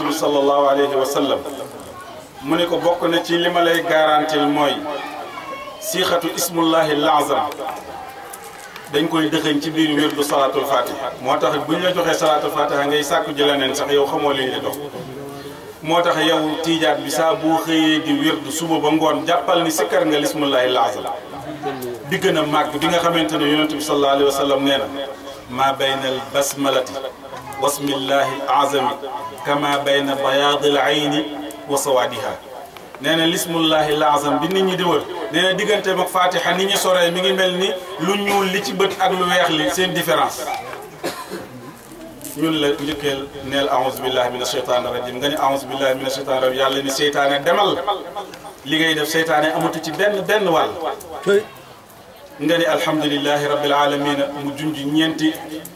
bi sallallahu alayhi wa sallam mu ne ko bokk na ci li ma lay garantil mooy siixatu ismullahi lazam dañ koy dëxëñ ci biir wirdu salaatul fatiha moo tax bu ñu la joxee salaatul fatiha ngay sàkku ji leneen sax yow xamoo li ñu dox moo tax yow tiijaat bi saa boo xëyee di wirdu suba ba ngoon jàppal ni sikkar nga lismullahi lazam bi gën a màgg bi nga xamante ne yonent bi sallallahu alayhi wa sallam nee na maa bayna al basmalati wasmillahi al azami kama bayna bayaadi al ayni wa sawaadiha nee na lismullahi al azam bi nit ñi di wër nee na digganteem ak fatiha nit ñi soree mi ngi mel ni lu ñuul li ci bët ak lu weex li seen différence ñun la njëkkeel neel aouzu billahi min asheytaan rajim nga ni aouzu billahi min asheytaan rajim yàlla ni seytaane demal li ngay def seytaane amatu ci benn benn wàll nga ni alhamdulilahi rabbil alamina mu junj ñeenti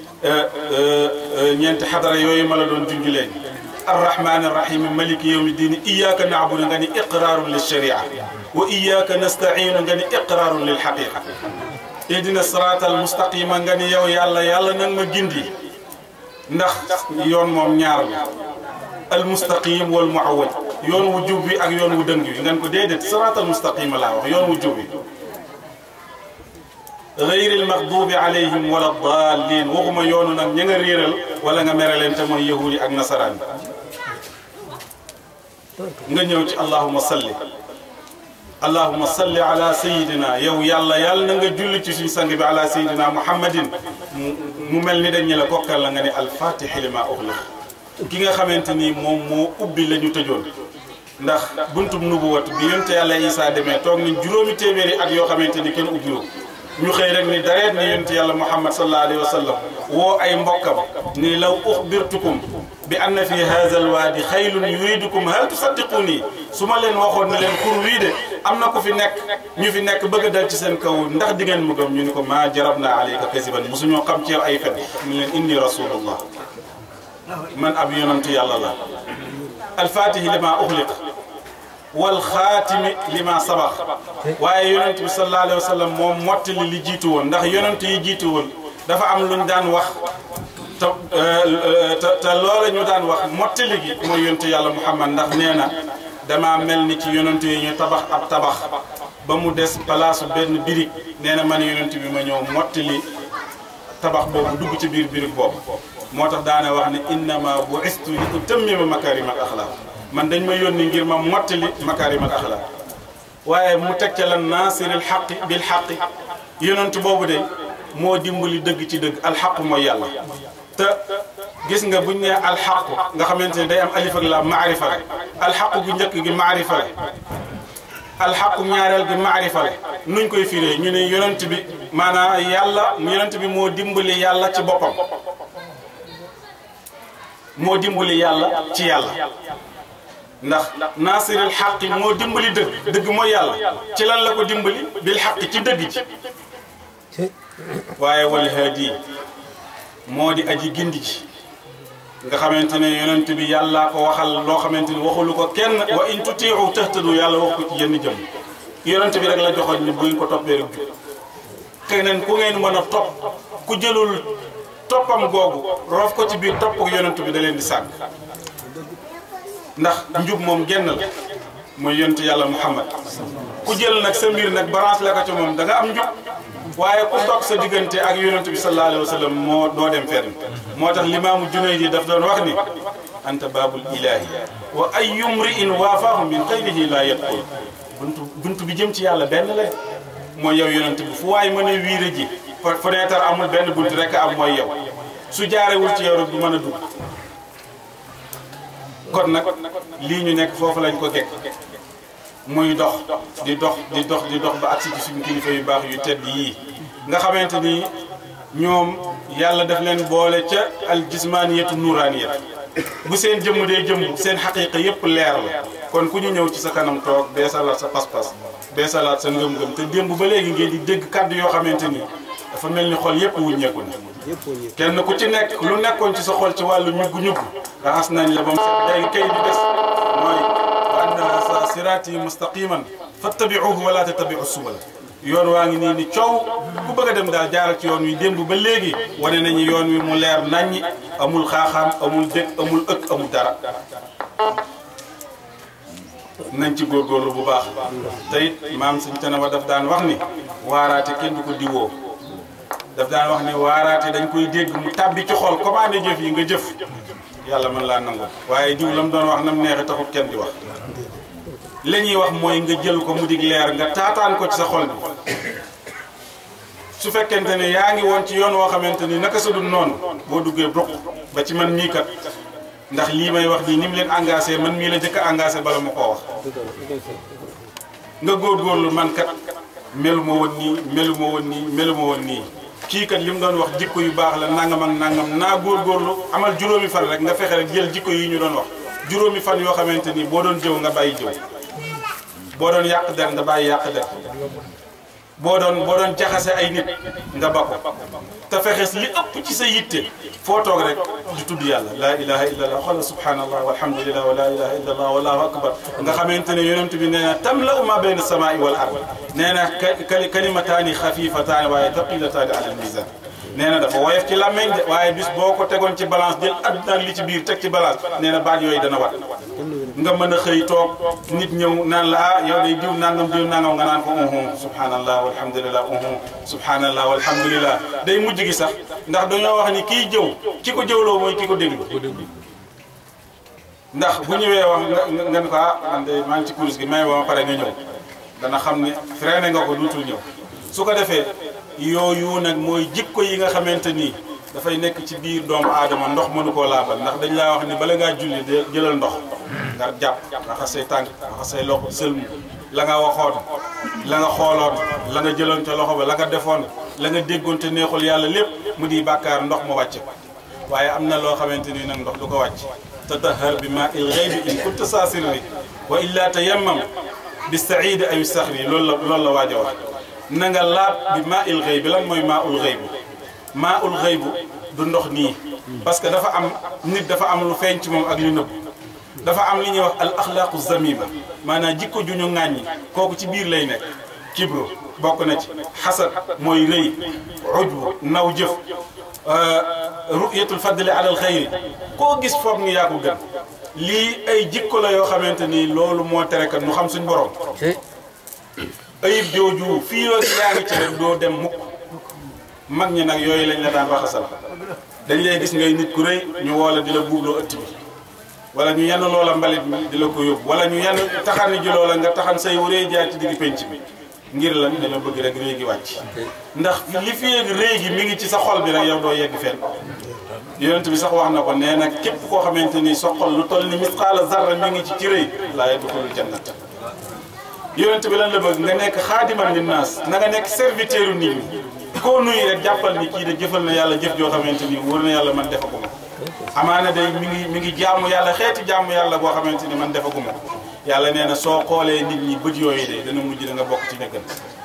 ñeenti xadara yooyu ma la doon junj léegi arrahmani arrahim maliki yawmi diini iyaka naabudu nga ni iqraarun lil sharia wa iyaka nastainu nga ni iqraarun lil xaqiqa ihdina sirata al mustaqima nga ni yow yàlla yàlla nag ma gindi ndax yoon moom ñaar la al mustaqim wal muawwaj yoon wu jub bi ak yoon wu dëng bi ngeen ko déedéet siraatal mustaqima laa wax yoon wu jub bi gayril maxduubi alayhim wala daalliin waxuma yoonu nag ña nga réeral wala nga mere leen te mooy yahuudi ak nasaraan nga ñëw ci allahuma salli allahuma salli ala sayidina yow yàlla yàlla na nga julli ci suñu sang bi ala sayidina muhammadin mu mel ni dañ ñu la kokkal la nga ne alfatixi lima uxliq ki nga xamante ni moom moo ubbi la ñu tëjoon ndax buntub nubuwat bi yonte yàlla Isaa demee toog nañ juróomi téeméeri at yoo xamante ni kenn ubbiwu ñu xëy rek ni dareet ni yonte yàlla muhammad sallallahu alayhi wa sallam woo ay mbokkam ni law uxbirtukum bi anna fi haza alwaadi xaylun yuridukum hal tusaddiquni su ma leen waxoon ne leen xur wii de am na ku fi nekk ñu fi nekk bëgg a dal ci seen kaw ndax di ngeen mu gëm ñu ni ko maa jarab naa alayka kasiban mosuñoo xam ci yow ay fen ñu leen inni rasulullah man ab yonantu yàlla la alfatihi lima uxliq wal xaatimi lima sabax waaye yonent bi sallallahu alayhi wa sallam moom mottali li jiitu woon ndax yonent yi jiitu woon dafa am luñ daan wax te te loola ñu daan wax mottali gi mooy yonent yàlla muhammad ndax nee na dama mel ni ci yonent yi ñu tabax ab tabax ba mu des palaasu benn birig nee na man yonent bi ma ñëw mottali tabax boobu dugg ci biir birig boobu moo tax daana wax ne innama bu'istu li utammima makarimal axlaaq man dañ ma yónni ngir ma mottali makarimal axlaaq waaye mu teg ca lan naasiril xaqi bil xaqi yonent boobu de moo dimbali dëgg ci dëgg alxaqu mooy yàlla te gis nga buñ nee alxaqu nga xamante ne day am alif ak la maarifa la alxaqu gu njëkk gi maarifa la alxaqu ñaareel gi maarifa la nuñ koy firee ñu ne yonent bi maanaam yàlla yonent bi moo dimbali yàlla ci boppam moo dimbali yàlla ci yàlla ndax naasiril xaqi moo dimbali dëgg dëgg mooy yàlla ci lan la ko dimbali bil xaqi ci dëgg ji waaye wal haadi moo di aji gindi ji nga xamante ne yonent bi yàllaa ko waxal loo xamante ni waxulu ko kenn wa in tutiiu tahtadu yàlla wax ko ci yenn jëm yonent bi rek la joxoon ni bu ngeen ko toppee rek jub keneen ku ngeen mën a topp ku jëlul toppam googu roof ko ci biir topp ko yonent bi da leen di sànq ndax njub moom genn la mooy yonent yàlla muhammad ku jël nag sa mbir nag balance la ko ci moom da nga am njub waaye ku toog sa diggante ak yonent bi sallallahu alayhi wa sallam moo doo dem fenn moo tax limaamu Junayd daf doon wax ni anta baabul ilahi wa ayyu mri'in waafaahu min xayrihi laa yadxul buntu buntu bi jëm ci yàlla benn la mooy yow yonent bi fu waay mën a wiire ji fenêtre amul benn bunt rek am mooy yow su jaarewul ci yow rek du mën a dugg kon nag lii ñu nekk foofu lañ ko gekk muy dox di dox di dox di dox ba agsi ci suñu kilifa yu baax yu tedd yii nga xamante ni ñoom yàlla daf leen boole ca al jismaniyatu nuraniyat bu seen jëmm dee jëmm seen xaqiiqa yépp leer la kon ku ñu ñëw ci sa kanam toog bee salaat sa pas-pas bee salaat sa ngëm-ngëm te démb ba léegi ngeen di dégg kàddu yoo xamante ni dafa mel ni xol yépp wuññeeku na kenn ku ci nekk lu nekkoon ci sa xol ci wàllu ñugg-ñugg raxas nañ la ba mu set léegi kay bi des mooy wa anna sa siraati mustaqiman fattabiuhu wala tattabiu subula yoon waa ngi nii ni coow ku bëgg a dem daal jaaral ci yoon wi démb ba léegi wane nañu yoon wi mu leer naññi amul xaaxaam amul dëkk amul ëkk amul dara nañ ci góorgóorlu bu baax te it maam suñ tane wa daf daan wax ni waaraate kenn du ko diwoo daf daan wax ni waaraate dañ koy dégg mu tàbbi ci xol commandé jëf yi nga jëf yàlla mën laa nangu waaye diw la mu doon wax nam neexe taxut kenn di wax li ñuy wax mooy nga jël ko mu dig leer nga taataan ko ci sa xol bi su fekkente ne yaa ngi woon ci yoon woo xamante ni naka sa dul noonu boo duggee bruq ba ci man mii kat ndax lii may wax nii ni mu leen engagé man mii la jëkk a engagé bala ma koo wax nga góorgóorlu man kat melu ma woon nii melu ma woon nii melu ma woon nii kii kat li mu doon wax jikko yu baax la nangam ak nangam naa góorgóorlu amal juróomi fan rek nga fexe rek jël jikko yi ñu doon wax juróomi fan yoo xamante ni boo doon jëw nga bàyyi jëw boo doon yàq der nga bàyyi yàq der boo doon boo doon jaxase ay nit nga ba ko te fexes li ëpp ci sa yitte foo toog rek di tudd yàlla laa ilaha illa allah xoolal subhanallah walhamdulillah wa laa ilaha illa allah wallahu akbar nga xamante ne yonent bi nee na tamla'u ma bayna samaa'i wal ard nee na kalimataani xafifataani waaye taqilataani ala almizan nee na dafa woyof ci làmmeñ de waaye bis boo ko tegoon ci balance jël àdduna ak li ci biir teg ci balance nee na baat yooyu dana wat nga mën a xëy toog nit ñëw naan la ah yow day diw nangam diw nangam nga naan ko uhum subhanallah walhamdulillah uhum subhanallah walhamdulillah day mujj gi sax ndax dañoo wax ni kii jëw ki ko jëwloo mooy ki ko déglu ndax bu ñëwee wax nga nga ne ko ah man de maa ngi ci kurus gi may ba ma pare nga ñëw dana xam ne freiné nga ko duutul ñëw su ko defee yooyu nag mooy jikko yi nga xamante ni dafay nekk ci biir doomu aadama ndox mënu koo laabal ndax dañ laa wax ni bala ngaa julli de jëlal ndox nga jàpp raxas say tànk raxas say loxo sëlmu la nga waxoon la nga xooloon la nga jëloon ca loxo ba la nga defoon la nga déggoon te neexul yàlla lépp mu di bàkkaar ndox ma wàcc ko waaye am na loo xamante ni nag ndox du ko wàcc tatahar bi maa il ghaybi in kunta saasirri wa illa tayammam bi saidi ay saxri loolu la loolu la waaj a wax na nga laab bi maa il ghaybi lan mooy maa ul ghaybi maa ul ghaybu du ndox nii parce que dafa am nit dafa am lu feeñ ci moom ak lu nëbb dafa am li ñuy wax al axlaaqu zamiba maanaam jikko ju ñu ŋàññi kooku ci biir lay nekk kibru bokk na ci xasad mooy rëy ujbu naw jëf ruyatul fadli ala al xayri koo gis foog ni yaa ko gën lii ay jikko la yoo xamante ni loolu moo tere kat nu xam suñ borom ayib jooju fii ak yaa ngi ci rek doo dem mukk mag ñi nag yooyu lañ la daan raxasal dañ lay gis ngay nit ku rëy ñu woola di la buubloo ëtt bi wala ñu yenn loola mbalit mi di la ko yóbbu wala ñu yenn taxan ji loola nga taxan say wuree jaar ci digg penc bi ngir lan dañoo bëgg rek réegi wàcc ndax li fi yéeg réegi mi ngi ci sa xol bi rek yow doo yegg fenn yonent bi sax wax na ko nee na képp koo xamante ni sa xol lu toll ni misqaala zarra mi ngi ci ci rëy laa yadxulul jannat yonent bi lan la bëgg nga nekk xaadiman linnaas na nga nekk serviteur nit ñi koo nuyu rek jàppal ni kii de jëfal na yàlla jëf joo xamante ni wóor na yàlla man defaguma amaana day mi ngi mi ngi jaamu yàlla xeeti jaamu yàlla boo xamante ni man defaguma yàlla nee na soo xoolee nit ñi bët yooyu de dana mujj da nga bokk ci ñëggan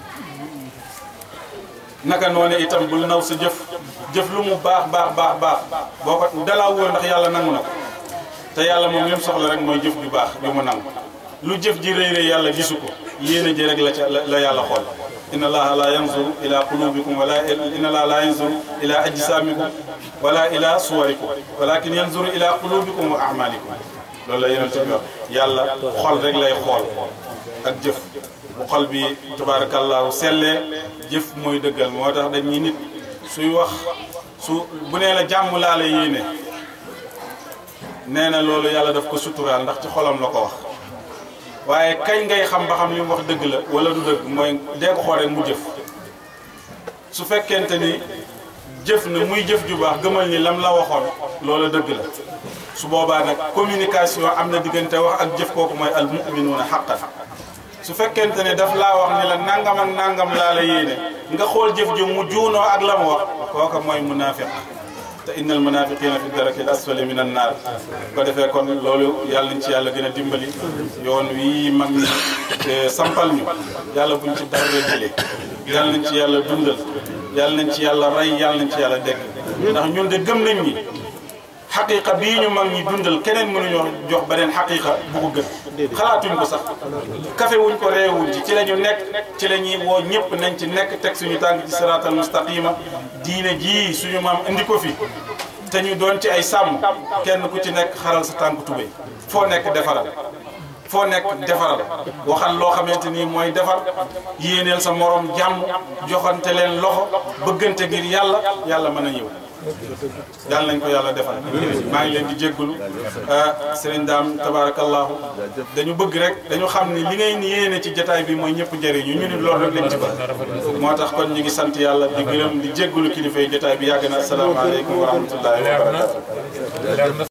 naka noone itam bul naw sa jëf jëf lu mu baax baax baax baax boo ko dalaa wóor ndax yàlla nangu na ko te yàlla moom lim soxla rek mooy jëf ju baax ju mu nangu lu jëf ji rëy rëy yàlla gisu ko yéene ji rek la ca la yàlla xool inna allaha la yanzuru ila qulubikum wala inna allaha la yanzuru ila ajsamikum wala ila suwarikum walakin yanzuru ila qulubikum wa a'malikum loolu la yonent bi wax yàlla xol rek lay xool ak jëf bu xol bi tabarakallahu sellee jëf mooy dëggal moo tax dañuy nit suy wax su bu nee la jàmm laa la yéene nee na loolu yàlla daf ko suturaal ndax ci xolam la ko wax waaye kañ ngay xam ba xam li mu wax dëgg la wala du dëgg mooy dee ko xool rek mu jëf su fekkente ni jëf na muy jëf ju baax gëmal ni lam la waxoon loola dëgg la su boobaa nag communication am na diggante wax ak jëf kooku mooy al muminuuna xaqan su fekkente ne daf laa wax ni la nangam ak nangam laa la yéene nga xool jëf ju mu juunoo ak la mu wax kooka mooy munaafiq te innal munafiqina fi daraki al asfali min an naar ko defee kon loolu yàlla nañ ci yàlla gën a dimbali yoon wii mag ñi sampal ñu yàlla buñ ci dara jëlee yàlla nañ ci yàlla dundal yàlla nañ ci yàlla rey yàlla nañ ci yàlla dekk ndax ñun de gëm nañ ni xaqiqa bii ñu mag ñi dundal keneen mënuñoo jox beneen xaqiqa bu ko gën xalaatuñ ko sax kafe wuñ ko réewuñ ci ci la ñu nekk ci la ñuy woo ñëpp nañ ci nekk teg suñu tànk ci siraatal mustaqima diine jii suñu maam indi ko fi te ñu doon ci ay sàmm kenn ku ci nekk xaral sa tànk tubéy foo nekk defaral foo nekk defaral waxal loo xamante ni mooy defar yéeneel sa morom jàmm joxante leen loxo bëggante ngir yàlla yàlla mën a ñëw yàlla nañ ko yàlla defal maa ngi leen di jéggulu sëriñ daam tabarakallahu dañu bëgg rek dañu xam ni li ngay ni yéene ci jataay bi mooy ñëpp njëriñu ñu nit loolu rek lañ ci bëgg moo tax kon ñu ngi sant yàlla di gërëm di jéggulu kilifa yi jataay bi yàgg na asalaamaaleykum wa rahmatullahi wa barakatu